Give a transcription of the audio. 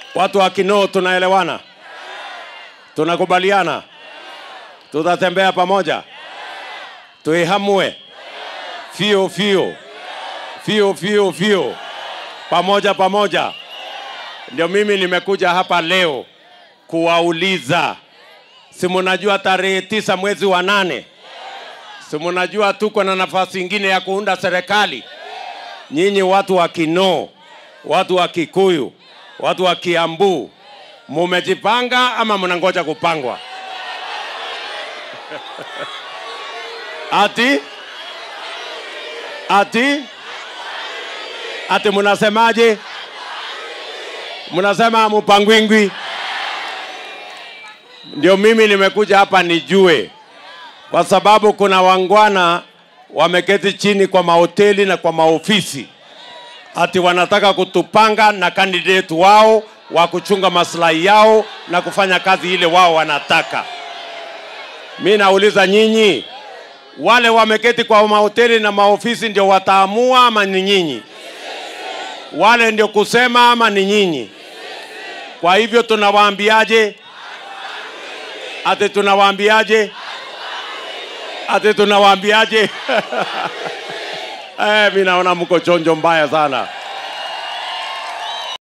Watu wa Kinoo tunaelewana, tunakubaliana, tutatembea pamoja, tuihamue fio fio fio fio fio, pamoja pamoja. Ndio mimi nimekuja hapa leo kuwauliza, si mnajua tarehe tisa mwezi wa nane, si mnajua tuko na nafasi ingine ya kuunda serikali? Nyinyi watu wa Kinoo, watu wa Kikuyu, watu wa Kiambu, mumejipanga ama mnangoja kupangwa? ati ati ati mnasemaje? Mnasema mupangwingwi? Ndio mimi nimekuja hapa nijue, kwa sababu kuna wangwana wameketi chini kwa mahoteli na kwa maofisi, ati wanataka kutupanga na kandidate wao wa kuchunga maslahi yao na kufanya kazi ile wao wanataka. Mi nauliza nyinyi, wale wameketi kwa mahoteli na maofisi ndio wataamua ama ni nyinyi? Wale ndio kusema ama ni nyinyi? Kwa hivyo tunawaambiaje? Ati tunawaambiaje? Ati tunawaambiaje? eh, mi naona mko chonjo mbaya sana.